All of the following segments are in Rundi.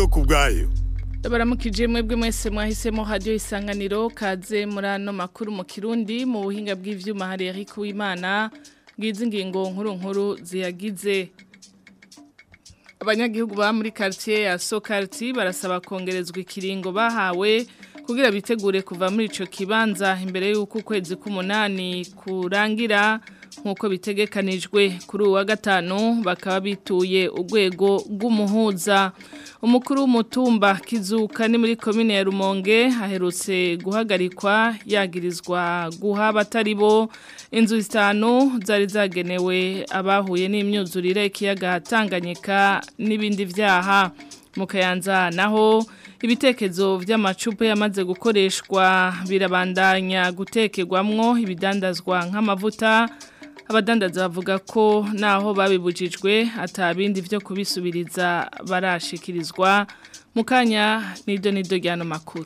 ndiyo ku bwayo baramukije mwebwe mwese mwahisemo radio isanganiro kaze muri ano makuru mu kirundi mu buhinga bw'ivyuma hari Eric Uwimana bwiza ingingo nkuru nkuru ziyagize abanyagihugu ba muri quartier ya Sokarti barasaba kongerezwa ikiringo bahawe kugira bitegure kuva muri ico kibanza imbere y'uko ukwezi k'umunani kurangira nk'uko bitegekanijwe kuri uwa gatanu bakaba bituye urwego rw'umuhuza umukuru w'umutumba kizuka ni muri komine ya rumonge aherutse guhagarikwa yagirizwa guha abatari bo inzu zitanu zari zagenewe abahuye n'imyuzurire ikiyaga Tanganyika n'ibindi byaha mu kayanza naho ibitekerezo by'amacupa yamaze gukoreshwa birabandanya gutekerwamwo ibidandazwa nk'amavuta abadandaza bavuga ko naho babibujijwe atabindi byo kubisubiriza barashikirizwa mu kanya nido nido ry'ano makuru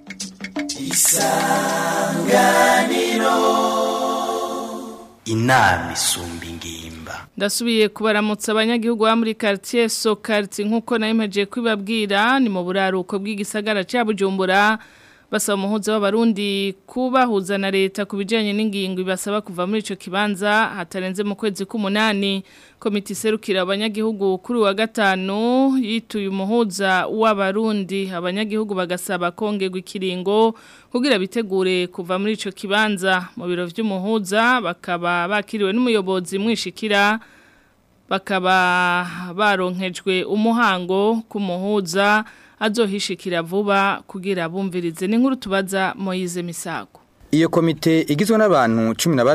isanganiro inama isumba ingimba ndasubiye kubaramutsa abanyagihugu ba muri quartier Sokarti nkuko nayimeje kwibabwira ni mu buraruko bw'igisagara cya Bujumbura basaba umuhuza w'abarundi kubahuza na leta ku bijyanye n'ingingo ibasaba kuva muri icyo kibanza hatarenze mu kwezi k'umunani komite iserukira abanyagihugu kuri wa gatanu yituye umuhuza w'abarundi abanyagihugu bagasaba kongerwa ikiringo kugira bitegure kuva muri icyo kibanza mu biro by'umuhuza bakaba bakiriwe n'umuyobozi mwishikira bakaba baronkejwe umuhango k'umuhuza azohishikira vuba kugira bumvirize n'inkuru tubaza Moyize Misago Iyo komite igizwe n'abantu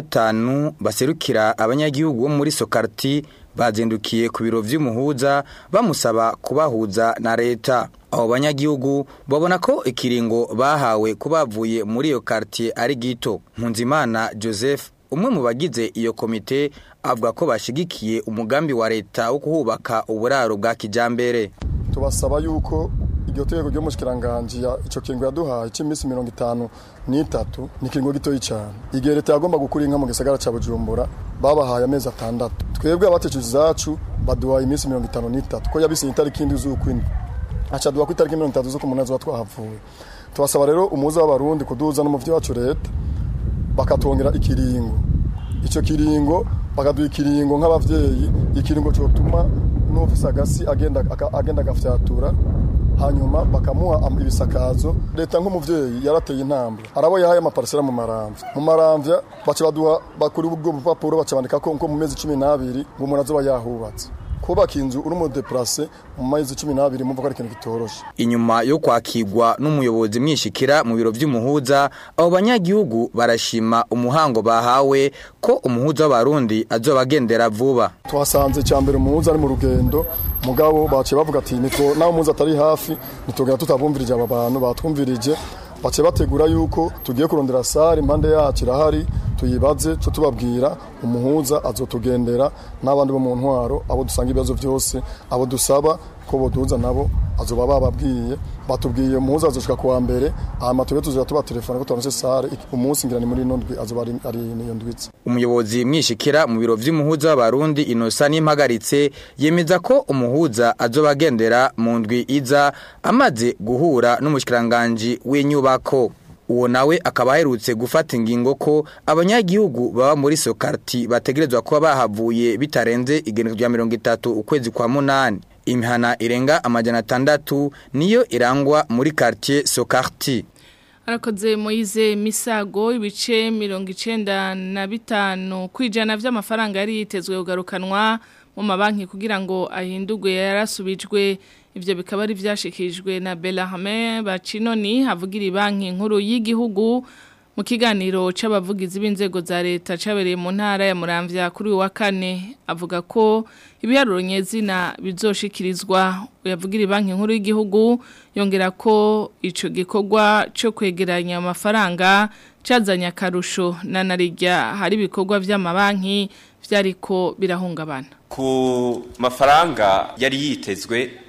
15 baserukira abanyagihugu bo muri Sokarti bazendukiye ku biro vy'umuhuza bamusaba kubahuza na leta abo banyagihugu babona ko ikiringo bahawe kubavuye muri iyo quartier ari gito Mpunzimana Joseph umwe mu bagize iyo komite avuga ko bashigikiye umugambi wa leta wo kuhubaka uburaro bwa kijambere tubasaba yuko iryo tegeko ryo mushikiranganje ya ico kingo yaduhaye cy'iminsi 50 n'itatu ni kingo gitoyi cyane igihe leta yagomba gukura inka mu gisagara ca Bujumbura babahaye amezi atandatu twebwe abateje zacu baduhaye iminsi 50 n'itatu ko yabise itariki indi z'ukwindwi aca duha ku itariki 30 z'uko umunsi wa twahavuye tubasaba rero umuza w'abarundi kuduza n'umuvyi wacu leta bakatwongera ikiringo ico kiringo bakaduha ikiringo nk'abavyeyi ikiringo cyotuma n'ufise agasi agenda agenda agafyatura hanyuma bakamuha ibisakazo leta nk'umuvyeyi yarateye intambwe arabo yahaye amaparisera mu maramvya mu maramvya baca baduha bakuri ubwo bupapuro baca bandika ko mu mezi 12 ngo umuntu azoba yahubatse kubaka inzu uri mu deplace mu mezi 12 mumva ko ari ikintu kitoroshe inyuma yo kwakirwa n'umuyobozi mwishikira mu biro by'umuhuza abo banyagihugu barashima umuhango bahawe ko umuhuza w'abarundi azobagendera vuba twasanze cyambere umuhuza ari mu rugendo mugabo bace bavuga ati nitwo naho umuhuza atari hafi nitugera tutabumvirije aba bantu batwumvirije bace bategura yuko tugiye kurondera sare impande yacu irahari tuyibaze cyo tubabwira umuhuza azotugendera n'abandi bo mu ntwaro abo dusanga ibibazo byose abo dusaba ko boduza nabo azoba bababwiye batubwiye umuhuza azoshika kuwa mbere hama tube tuzira tuba telefone ko turonse sare umunsi ngira ni muri nondwi azoba ari ari niyo ndwitse umuyobozi mwishikira mu biro vy'umuhuza w'abarundi inosa n'impagaritse yemeza ko umuhuza azobagendera mu ndwi iza amaze guhura n'umushikiranganje w'inyubako uwo nawe akaba aherutse gufata ingingo ko abanyagihugu baba muri Sokarti bategerezwa kuba bahavuye bitarenze igenekerezo rya mirongo itatu ukwezi kwa munani imihana irenga amajana atandatu niyo irangwa muri quartier Sokarti arakoze Moize Misago ibice mirongo icenda na bitanu kwijana vy'amafaranga yari yitezwe kugarukanwa mu mabanki kugira ngo ahindurwe yarasubijwe ivyo bikaba ari vyashikijwe na Belahame Bacinoni havugira banki nkuru y'igihugu mu kiganiro c'abavugizi b'inzego za leta cabereye mu ntara ya Muramvya kuri wa kane avuga ko ibiharuro nyezina bizoshikirizwa yavugira banki nkuru y'igihugu yongera ko ico gikorwa cyo kwegeranya amafaranga cazanya akarusho na narijya hari ibikorwa vy'amabanki vyariko birahungabana ku mafaranga yari yitezwe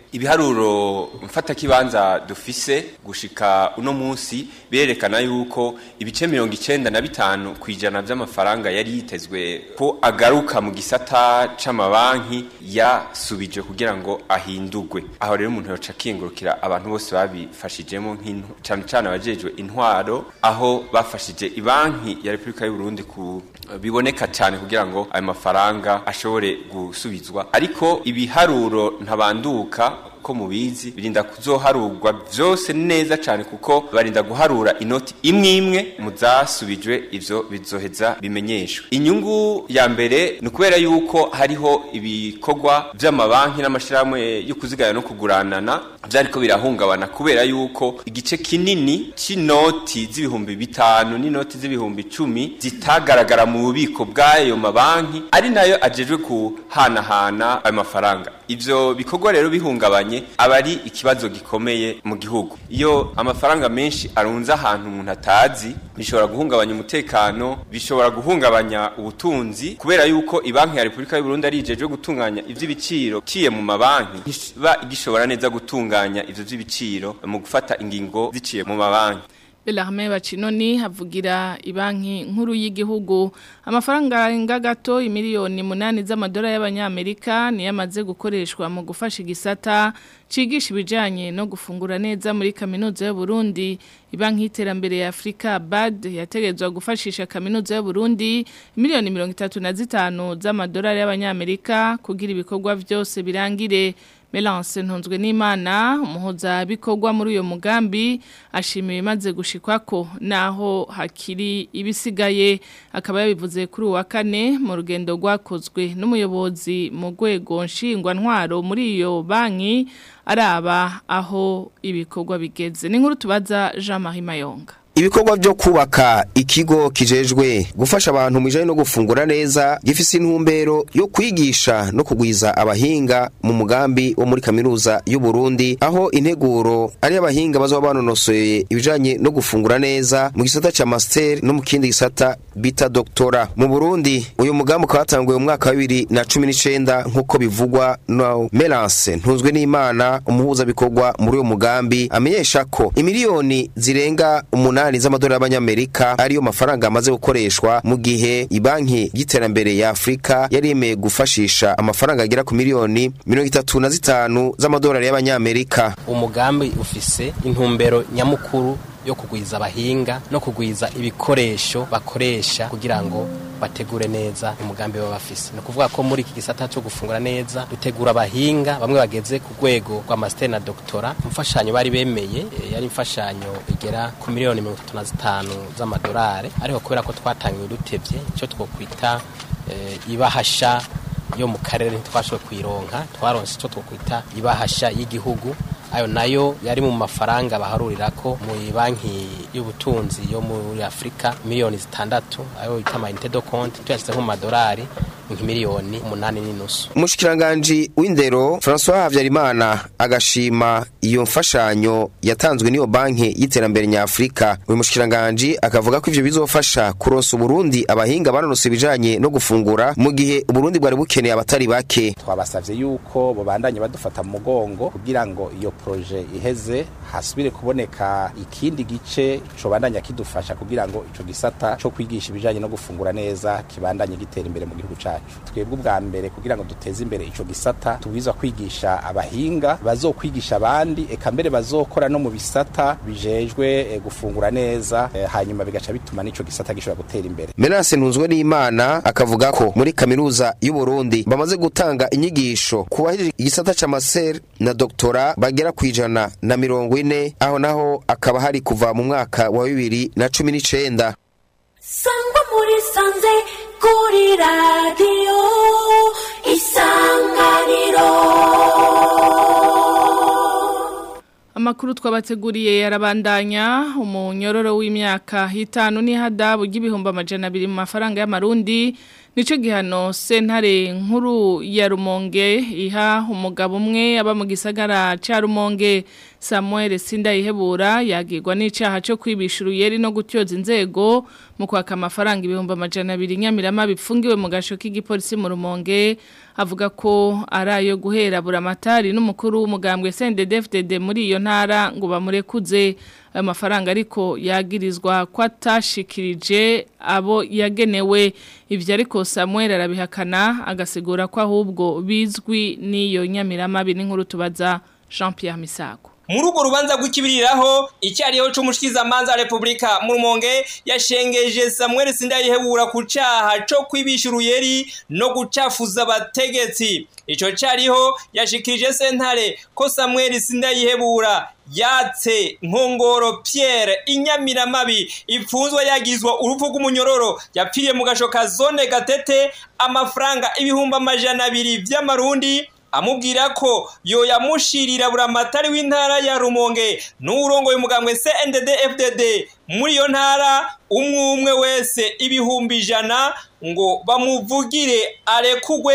ibiharuro mfatakibanza dufise gushika uno munsi birerekana yuko ibice mirongo icenda na bitanu ku ijana vy'amafaranga yari yitezwe ko agaruka mu gisata c'amabanki yasubije kugira ngo ahindurwe aho rero umuntu yoca akingurukira abantu bose babifashijemo nk'intu cane cane abajejwe intwaro aho bafashije ibanki ya Repubulika y'u Burundi ku biboneka cyane kugira ngo ayo mafaranga ashobore gusubizwa ariko ibiharuro ntabanduka ko mubizi birinda kuzoharurwa byose neza cyane kuko barinda guharura inoti imwe imwe mu zasubijwe ivyo bizoheza bimenyeshwe inyungu ya mbere ni ukubera yuko hariho ibikorwa vy'amabanki n'amashirahamwe yo kuzigaya no kuguranana vyariko birahungabana kubera yuko igice kinini c'inoti z'ibihumbi bitanu n'inoti z'ibihumbi icumi zitagaragara mu bubiko bw'ayo mabanki ari nayo ajejwe kuhanahana ayo mafaranga ivyo bikorwa rero bihungabanye aba ari ikibazo gikomeye mu gihugu iyo amafaranga menshi arunze ahantu umuntu atazi bishobora guhungabanya umutekano bishobora guhungabanya ubutunzi kubera yuko ibanki ya Repubulika y'u Burundi ari ijeje gutunganya ivy'ibiciro ciye mu mabanki iba igishobora neza gutunganya ivyo vy'ibiciro mu gufata ingingo ziciye mu mabanki Belarme Bacinoni havugira ibanki nkuru y'igihugu amafaranga nga gato imiliyoni munani z'amadolari y'abanyamerika niyo amaze gukoreshwa mu gufasha igisata cigisha ibijanye no gufungura neza muri kaminuza y'u Burundi ibanki y'iterambere ya Afrika BAD yategezwa gufashisha kaminuza y'u Burundi miliyoni 35 z'amadolari y'abanyamerika kugira ibikorwa byose birangire Melance ntunzwe n'Imana umuhoza bikorwa muri uyo mugambi ashimiye imaze gushikwako naho hakiri ibisigaye akaba yabivuze kuri uwa kane mu rugendo rwakozwe n'umuyobozi mu rwego nshingwa ntwaro muri iyo banki araba aho ibikorwa bigeze ni nkuru tubaza Jean Marie Mayonga ibikorwa byo kubaka ikigo kijejwe gufasha abantu mu no gufungura neza gifise intumbero yo kwigisha no kugwiza abahinga mu mugambi wo muri kaminuza y'u Burundi aho integuro ari abahinga bazoba banonosoye ibijanye no gufungura neza mu gisata ca master no mu kindi gisata bita doktora mu Burundi uyu mugambi ukatanguye mu mwaka wa 2019 nkuko bivugwa no Melance ntunzwe n'Imana umuhuza bikorwa muri uyo mugambi amenyesha ko imiliyoni zirenga umunani umunani z'amadolari y'abanyamerika ariyo mafaranga amaze gukoreshwa mu gihe ibanki y'iterambere ya Afrika yari yemeye gufashisha amafaranga agera ku miliyoni mirongo itatu na zitanu z'amadolari y'abanyamerika umugambi ufise intumbero nyamukuru yo kugwiza abahinga no kugwiza ibikoresho bakoresha kugira ngo bategure neza umugambi baba bafise ni ukuvuga ko muri iki gisata cyo gufungura neza dutegura abahinga bamwe bageze ku rwego rwa master na doctora imfashanyo bari bemeye e, yari imfashanyo igera ku miliyoni mirongo itatu na zitanu z'amadolari ariko kubera ko twatangiwe dutevye icyo twokwita e, ibahasha yo mu karere ntitwashoboye kuyironka twaronse icyo twokwita ibahasha y'igihugu ayo nayo yari mu mafaranga baharurira ko mu banki y'ubutunzi yo muri Afrika miliyoni zitandatu ayo bita amayinite do konti tuyashyize nko mu madolari nk'imiliyoni umunani n'inusu umushikiranganji w'indero François Havyarimana agashima iyo mfashanyo yatanzwe n'iyo banki y'iterambere nyafurika uyu mushikiranganji akavuga ko ivyo bizofasha kuronsa Burundi abahinga banonose ibijanye no gufungura mu gihe Burundi bwari bukeneye abatari bake twabasavye yuko bobandanye badufata mu mugongo kugira ngo iyo proje iheze hasubire kuboneka ikindi gice cobandanya kidufasha kugira ngo ico gisata co kwigisha ibijanye no gufungura neza kibandanye gitera imbere mu gihugu cacu twebwe ubwa mbere kugira ngo duteze imbere ico gisata tubwiza kwigisha abahinga bazokwigisha abandi eka mbere bazokora no mu bisata bijejwe e, gufungura neza e, hanyuma bigaca bituma n'ico gisata gishobora gutera imbere Menace ntunzwe n'Imana akavuga ko muri kaminuza y'u Burundi bamaze gutanga inyigisho kubahirije igisata ca master na doktora bagera kwijana na mirongo ine aho naho akaba hari kuva mu mwaka wa bibiri na cumi n'icenda sangwa muri sanze kuri radiyo isanganiro Amakuru twabateguriye yarabandanya umunyororo w'imyaka hitanu ni hadabu y'ibihumbi amajana abiri mu mafaranga y'amarundi nico gihano sentare nkuru ya Rumonge iha umugabo umwe aba mu gisagara ca Rumonge Samuel Sindayihebura yagirwa n'icaha cyo kwibisha uruyeri no gutyoza inzego mu kwaka amafaranga ibihumbi amajana abiri nyamirama bipfungiwe mu gasho k'igipolisi mu Rumonge avuga ko ari ayo guhera buramatari n'umukuru w'umugambwe CNDD-FDD muri iyo ntara ngo bamurekuze ayo mafaranga ariko yagirizwa ko atashikirije abo yagenewe ibyo ariko Samuel arabihakana agasigura ko ahubwo bizwi n'iyo nyamirama biri nkuru tubaza Jean Pierre Misago muri urwo rubanza rw'ikibiriraho icyariho c'umushikizamanza wa repubulika mu rumonge yashengeje samuel sindayihebura ku caha co kwibisha uruyeri no gucafuza abategetsi ico cariho yashikirije sentare ko samuel sindayihebura yatse nkongoro Pierre inyamiramabi ipfunzwe yagizwa urupfu rw'umunyororo yapfiriye mu gasho ka zone gatete amafaranga ibihumbi amajana abiri vy'amarundi amubwira ko yo yamushirira buramatari w'intara ya Rumonge n'urongo y'umugambwe CNDD FDD muri iyo ntara umwe umwe wese ibihumbi ijana ngo bamuvugire arekugwe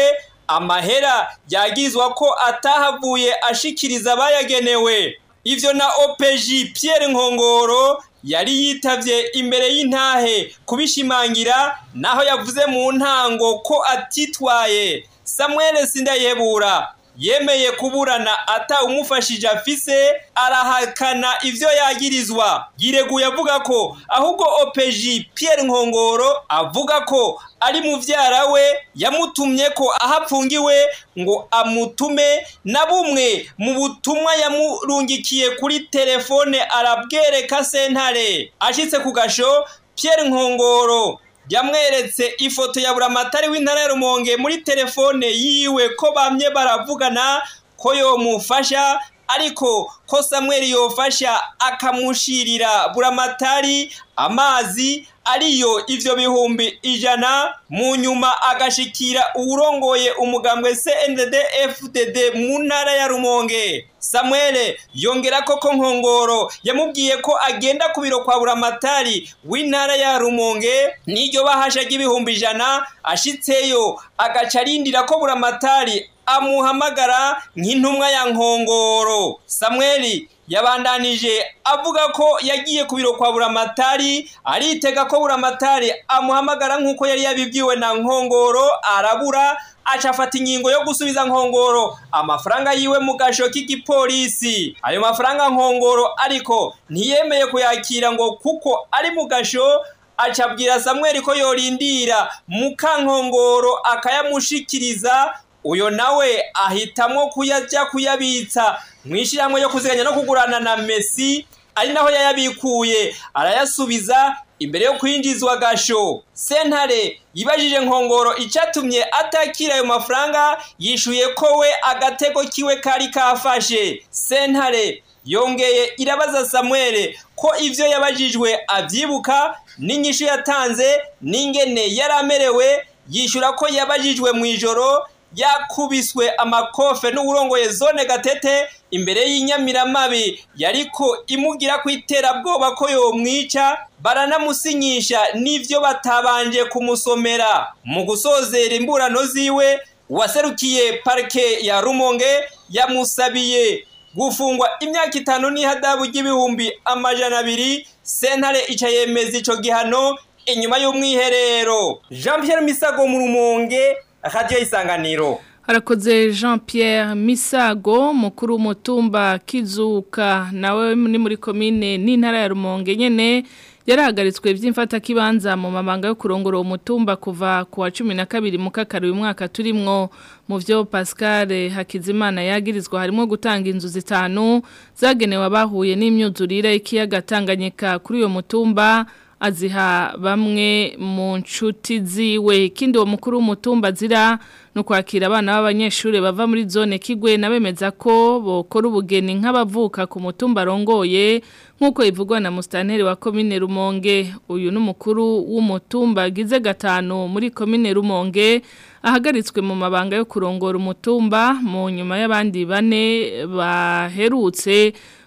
amahera yagizwa ko atahavuye ashikiriza abayagenewe ivyo na OPG Pierre Nkongoro yari yitavye imbere y'intahe kubishimangira naho yavuze mu ntango ko atitwaye Samuel Sindayebura yemeye kuburana ata umufashije afise arahakana ivyo yagirizwa yireguye avuga ko ahubwo OPG Pierre Nkongoro avuga ko ari muvyara we yamutumye ko ahapfungiwe ngo amutume na bumwe mu butumwa yamurungikiye kuri telefone arabwereka sentare ashitse ku gasho Pierre Nkongoro yamweretse ifoto ya buramatari w'intara ya Rumonge muri telefone yiwe ko bamye baravugana ko yomufasha ariko ko Samuel yofasha akamushirira buramatari amazi ariyo ivyo bihumbi ijana mu nyuma agashikira uwurongoye umugambwe CNDD FDD mu ntara ya Rumonge Samuel yongera ko ko nkongoro yamubwiye ko agenda ku biro kwa buramatari w'intara ya Rumonge n'iryo bahasha ry'ibihumbi ijana ashitseyo agaca arindira ko buramatari amuhamagara nk'intumwa ya nkongoro Samuel yabandanije avuga ko yagiye ku biro kwa buramatari aritega ko buramatari amuhamagara nk'uko yari yabibwiwe na nkongoro arabura aca afata ingingo yo gusubiza nkongoro amafaranga yiwe mu gasho k'igipolisi ayo mafaranga nkongoro ariko ntiyemeye kuyakira ngo kuko ari mu gasho acabwira Samuel ko yorindira mukankongoro akayamushikiriza uyo nawe ahitamwo kuyajya kuyabitsa mwishyiramwe yo kuziganya no kugurana na Messi ari naho yayabikuye arayasubiza imbere yo kwinjizwa gasho sentare yibajije nkongoro icyatumye atakira ayo mafaranga yishuye ko we agatego kiwe kari kafashe sentare yongeye irabaza Samuel ko ivyo yabajijwe avyibuka n'inyishu yatanze n'ingene yaramerewe yishura ko yabajijwe mu ijoro yakubiswe amakofe n'uburongoye zone gatete imbere y'inyamiramabi yariko imugira ku iterabwoba ko yomwica baranamusinyisha n'ivyo batabanje kumusomera mu gusozera imburano ziwe waserukiye parike ya rumonge yamusabiye gufungwa imyaka itanu n'ihadabu ry'ibihumbi amajana abiri sentare ica yemeza ico gihano inyuma y'umwiherero jean pierre misago mu rumonge radiyo isanganiro harakoze jean Pierre misago mukuru w'umutumba kizuka nawe ni muri komine n'intara ya rumonge nyine yarahagaritswe by'imfatakibanza mu mabanga yo kurongora umutumba kuva ku wa cumi na kabiri mu kakari uyu mwaka turimwo mu byo pascal hakizimana yagirizwa harimo gutanga inzu zitanu zagenewe abahuye n'imyuzurire y'ikiyaga tanganyika kuri uyu mutumba aziha bamwe mu nshuti ziwe ikindi uwo mukuru w'umutumba azira ni ukwakira abana b'abanyeshuri bava muri zone kigwe nabemeza ko bokora ubugeni nk'abavuka ku mutumba arongoye nk'uko ivugwa na musitanteri wa komine rumonge uyu ni umukuru w'umutumba agize gatanu muri komine rumonge ahagaritswe mu mabanga yo kurongora umutumba mu nyuma y'abandi bane baherutse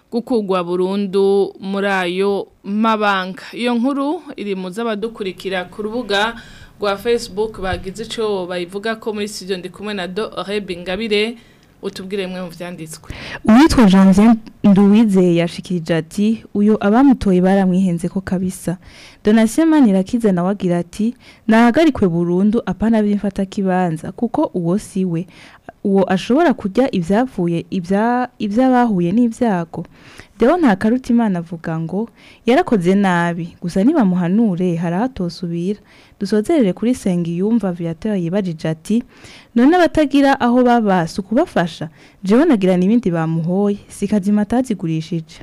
gukugwa burundu muri ayo mabanga iyo nkuru iri mu z'abadukurikira ku rubuga rwa Facebook bagize ico bayivuga ko muri studio ndi kumwe na Do Rebe Ngabire utubwire mwe mu vyanditswe uwitwa Janvier Nduwize yashikirije ati uyo abamutoye baramwihenze ko kabisa Donatien Manirakiza nawe agira ati nahagarikwe burundu apana bimfata kibanza kuko uwo siwe uwo ashobora kurya ibyavuye ibya ibyabahuye n'ibyago Deo nta karuta imana avuga ngo yarakoze nabi gusa niba muhanure harahatosubira dusozerere kuri senga yumva viateur yibajije ati none abatagira aho baba kubafasha jewe nagira n'ibindi bamuhoye sikazima atazigurishije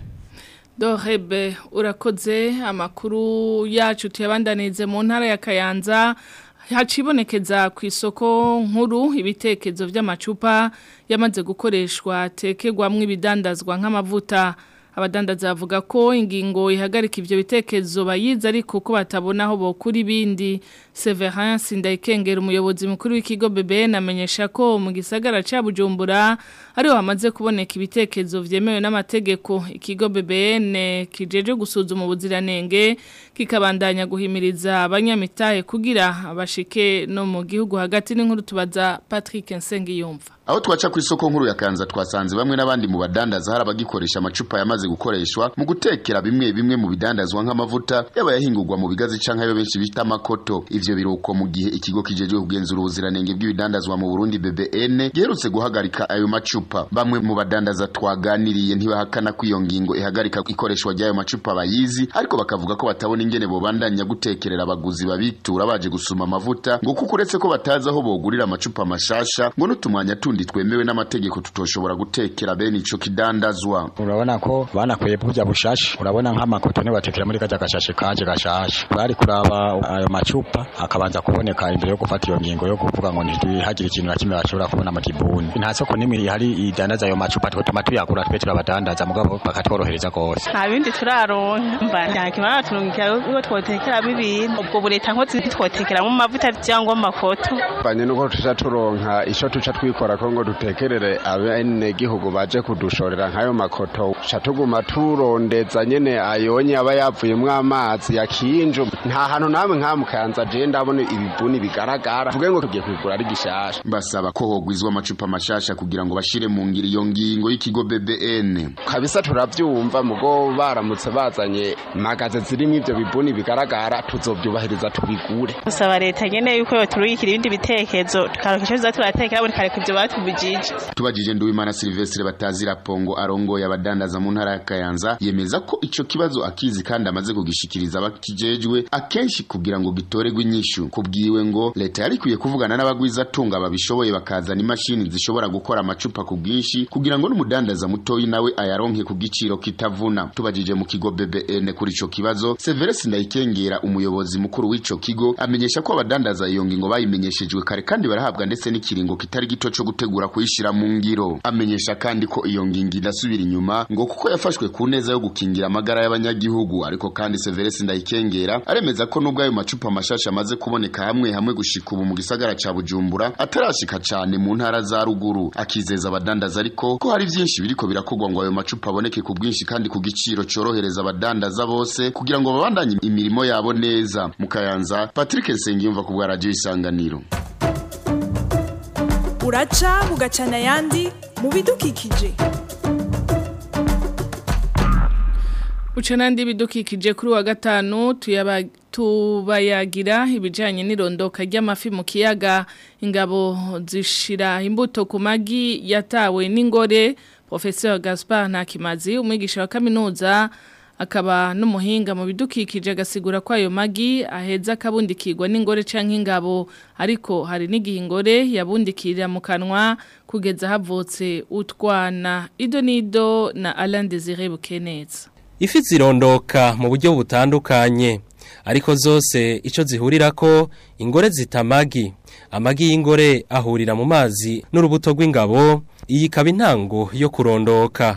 Dohebe urakoze amakuru yacu tuyabandanize mu ntara ya Kayanza hacibonekeza ku isoko nkuru ibitekerezo by'amacupa yamaze gukoreshwa tekegwamwo ibidandazwa nk'amavuta abadandaza bavuga ko ingingo ihagarika ibyo bitekerezo bayizi ariko ko batabona aho bokura ibindi Severin Sindayikengera umuyobozi mukuru w'ikigo BBN amenyesha ko mu gisagara ca Bujumbura ariho hamaze kuboneka ibitekerezo vyemewe n'amategeko ikigo BBN kijeje gusuzuma ubuziranenge kikabandanya guhimiriza abanyamitahe kugira abashike no mu gihugu hagati n'inkuru tubaza Patrick Nsengiyumva aho twaca ku isoko nkuru ya Kanza twasanze bamwe n'abandi mu badandaza hari abagikoresha amacupa yamaze gukoreshwa mu gutekera bimwe bimwe mu bidandazwa nk'amavuta yaba yahingurwa mu bigazi canke ayo benshi bita makoto ivyo biruko mu gihe ikigo kijejwe kugenzura ubuziranenge bw'ibidandazwa mu Burundi BBN giherutse guhagarika ayo macupa bamwe mu badandaza twaganiriye ntibahakana ko iyo ngingo ihagarika ikoreshwa ry'ayo macupa bayizi ariko bakavuga ko batabona ingene bobandanya gutekerera abaguzi babitura baje gusuma amavuta ngo kuko uretse ko batazi aho bogurira amacupa mashasha ngo n'utumwanya tundi twemewe n'amategeko tutoshobora gutekera bene ico kidandazwa urabona ko banakwiye burya bushashe urabona nk'amakoto ntibatekera muri kajya gashashe kaje gashashe bari kuraba ayo macupa akabanza kuboneka imbere yo gufata iyo ngingo yo kuvuga ngo ntihagire ikintu na kimwe bashobora kubona mu kibuni nta soko n'imwe ihari idandaza ayo macupa twatuma tuyagura twe turabadandaza mugabo bakatworohereza rwose nta bindi turaronka mba nta kimana turungikira uwo twotekeramo ibintu ubwo bureta nko twotekeramo amavuta cyangwa amakoto banye nuko tuja turonka ico tuca twikora ko ngo dutekerere abene gihugu baje kudushorera nk'ayo makoto ca tuguma turondeza nyene ayonye aba yavuyemwo amazi yakinju nta hantu namwe nkamukanza je ndabona ibibuni bigaragara vuge ngo tugiye kwigura ari gishasha basaba ko hogwizwa amacupa mashasha kugira ngo bashire mu ngiri iyo ngingo y'ikigo BBN kabisa turavyumva mugo baramutse bazanye magaze zirimo ivyo bibuni bigaragara tuzovyubahiriza tubigure gusaba leta nyene yuko yoturungikira ibindi bitekerezo tukaronka ico tuza turatekera buri kare kuvyo batubujije tubajije Nduwimana Silvestre batazira pongo arongoye abadandaza mu ntara ya Kayanza yemeza ko ico kibazo akizi kandi amaze kugishikiriza abakijejwe akenshi kugira ngo gitoregwe inyishu kubwiwe ngo leta yari kwiye kuvugana n'abagwiza tunga babishoboye bakazana imashini zishobora gukora amacupa ku bwinshi kugira ngo n'umudandaza mutoyi nawe ayaronke ku giciro kitavuna tubajije mu kigo BBN kuri ico kibazo Severus Ndayikengera umuyobozi mukuru w'ico kigo amenyesha ko abadandaza iyo ngingo bayimenyeshejwe kare kandi barahabwa ndetse n'ikiringo kitari gito cyo gutegura kuyishira mu ngiro amenyesha kandi ko iyo ngingo idasubira inyuma ngo kuko yafashwe ku neza yo gukingira amagara y'abanyagihugu ariko kandi Severus Ndayikengera aremeza ko nubwo ayo macupa mashasha amaze kuboneka hamwe hamwe gushika ubu mu gisagara ca Bujumbura atarashika cane mu ntara za ruguru akizeza abadandaza ariko ko hari vyinshi biriko birakogwa ngo ayo macupa aboneke ku bwinshi kandi ku giciro corohereza abadandaza bose kugira ngo babandanye imirimo yabo neza mu Kayanza Patrick Nsengiyumva ku bwa radio isanganiro uraca ugacana ayandi mu bidukikije Uca nandi bidukikije kuri wa gatanu tuyaba tubayagira ibijanye n'irondoka ry'amafi mu kiyaga ingabo zishira imbuto ku magi yatawe n'ingore Professeur Gaspard Ntakimazi umwigisha wa kaminuza akaba n'umuhinga mu bidukikije agasigura ko ayo magi aheza akabundikirwa n'ingore canke ingabo ariko hari n'igihe ingore yabundikirira mu kanwa kugeza havutse utwana ido nido na Alain Désiré Bukeneza Ifi zirondoka mu buryo butandukanye ariko zose ico zihurirako ingore zitamagi amagi y'ingore ahurira mu mazi n'urubuto rw'ingabo iyi ikaba intango yo kurondoka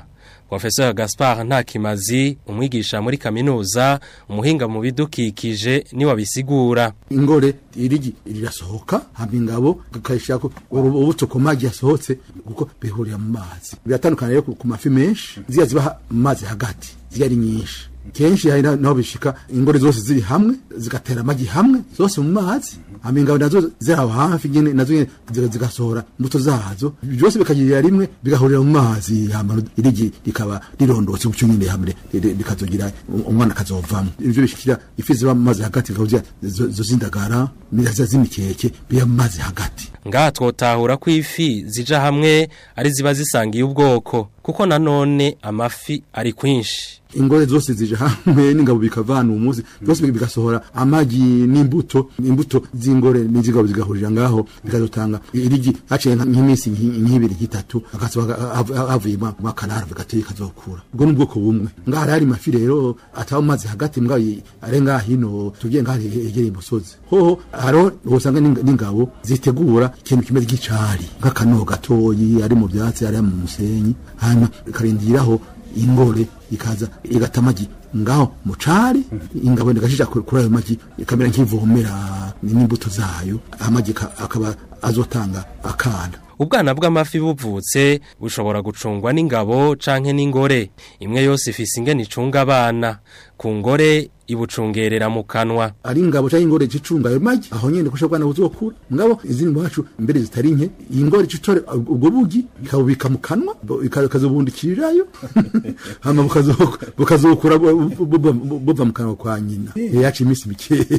Professor Gaspard Ntakimazi umwigisha muri kaminuza umuhinga mu bidukikije ni wabisigura ingore irigi rirasohoka hama ingabo kakayishako ubuto ku magi yasohotse kuko bihurira mu mazi biratandukana rero ku mafi menshi ziya ziba mu mazi hagati ziya ari nyinshi kenshi hari naho bishika ingore zose ziri hamwe zigatera amagi hamwe zose mu mazi hama ingabo nazo ziri aho hafi nyene nazo nyene zigasohora imbuto zazo byose bikagirira rimwe bigahurira mu mazi hama irigi rikaba rirondotse gutyo nyene hamwe bikazogira umwana akazovamwo ivyo bishikira ifi ziba mu mazi hagati bikaba zo zindagara n'iza z'imikeke biba mu mazi hagati ngaha twotahura ko ifi zija hamwe ari ziba zisangiye ubwoko kuko nanone amafi ari kwinshi ingore zose zije hamwe n'ingabo bikavana umunsi byose bigasohora amagi n'imbuto imbuto z'ingore n'izigabo zigahurira ngaho bikazotanga irigi haciye nk'iminsi nk'ibiri nk'itatu agasohoka havuye mu kanara bigateye kazokura ubwo ni ubwoko bumwe ngaha hari mafi rero ataba mu mazi hagati mbwa are ngaha hino tugiye ngaha hegereye umusozi hoho hariho usanga n'ingabo zitegura ikintu kimeze nk'icari nk'akanogo gatoyi ari mu byatsi ari mu musenyi hanyuma ikarindiraho ingore ikaza igata amagi ngaho mucari ingabo ndigashija kuri ayo magi ikamera nk'ivomera n'imbuto zayo amagi akaba azotanga akana ubwana bw'amafi buvutse bushobora gucungwa n'ingabo canke n'ingore imwe yose ifise ingene icunga abana ku ngore ibucungerera mu kanwa ari ingabo cyangwa ingore zicunga ayo magi aho nyene kusha bwana buzokura ngabo izindi mwacu mbere zitari nke iyi ngore citore ubwo bugi ikabubika mu kanwa ikazobundikirirayo hama bukazokura buva mu kanwa kwa nyina yacu iminsi mikeyi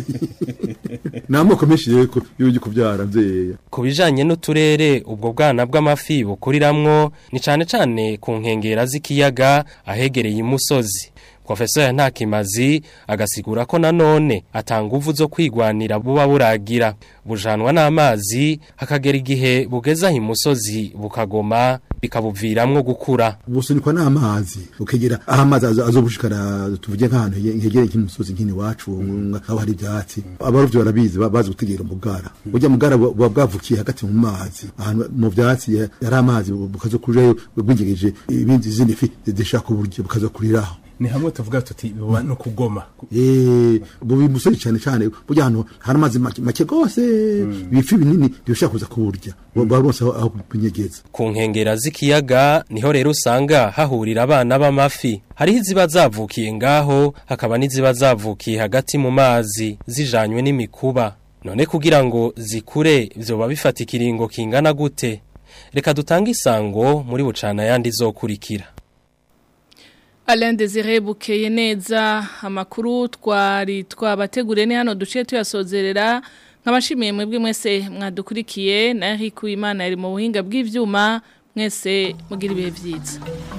ni amoko menshi rero y'ubugi kubyara mvyeya ku bijanye n'uturere ubwo bwana bw'amafi bukuriramwo ni cane cane ku nkengera z'ikiyaga ahegereye imusozi Professor Ntakimazi agasigura ko nanone atanga uvu zo kwigwanira buba buragira bujanwa n'amazi hakagera igihe bugeza imusozi bukagoma bikabuviramwo gukura busunikwa n'amazi ukegera aho amazi azobushikara tuvuge nk'ahantu hegereye nk'imusozi nk'ini wacu aho hari ibyatsi abarovyi barabizi bazi gutegera umugara burya mugara buba bwavukiye hagati mu mazi ahantu mu byatsi yari amazi bukazokurirayo bwingegeje ibindi zindi fi zishaka uburyo bukazokuriraho ni hamwe tuvuga tuti biba no kugoma eh bubi musori cyane cyane burya hano hari amazi make gose bifi binini bishaka kuza kuburya barose aho kunyegeza ku nkengera z'ikiyaga niho rero usanga hahurira abana b'amafi hariho iziba zavukiye ngaho hakaba n'iziba zavukiye hagati mu mazi zijanywe n'imikuba none kugira ngo zikure vyoba bifata ikiringo kingana gute reka dutange isango muri bucana yandi zokurikira Alain Desire bukeye neza amakuru twari twabategure ni hano duce tuyasozerera nk'abashimiye mwebwe mwese mwadukurikiye na Eric Uwimana yari mu buhinga bw'ivyuma mwese mugira ibihe byiza